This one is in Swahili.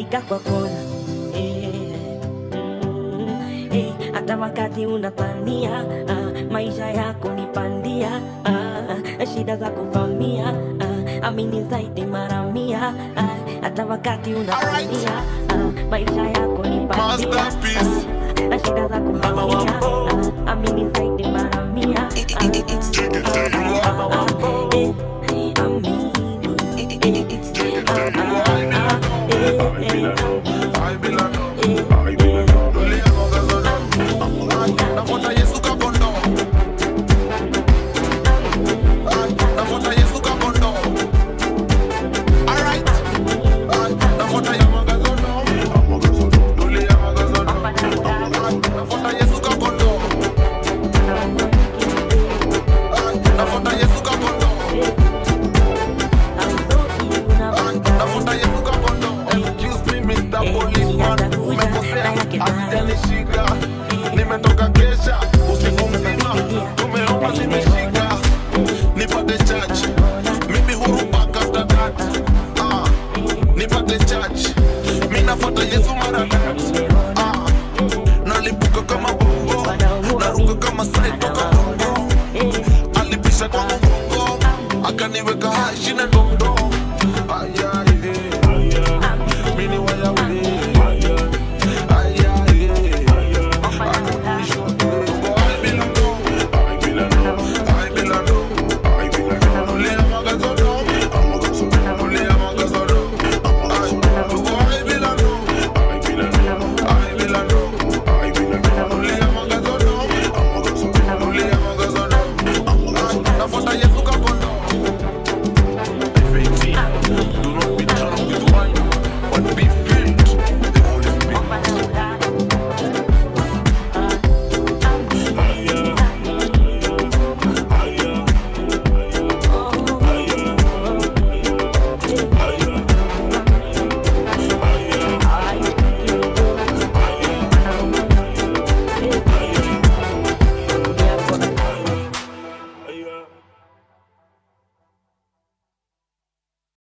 unaika kwa kona eh, mm, eh, hata wakati unapania ah, maisha yako ni pandia ah, shida za kuvamia ah, amini zaidi mara mia ah, hata wakati unapania ah, maisha yako ni pandia Masterpiece. ah, shida za kuvamia ah, amini zaidi mara mia ah, ah, ah, eh, amini I belong. I belong. Dunia magazono. Nafuata Yesu kakondo. Nafuata Yesu kakondo. Alright. Nafuata ya magazono. Dunia magazono. Nafuata Yesu kakondo. Nafuata Yesu kakondo. Nafuta Yesu kakondo. Excuse me, Mr. Policeman. Umekosea. Asijanishika. Nimetoka kesha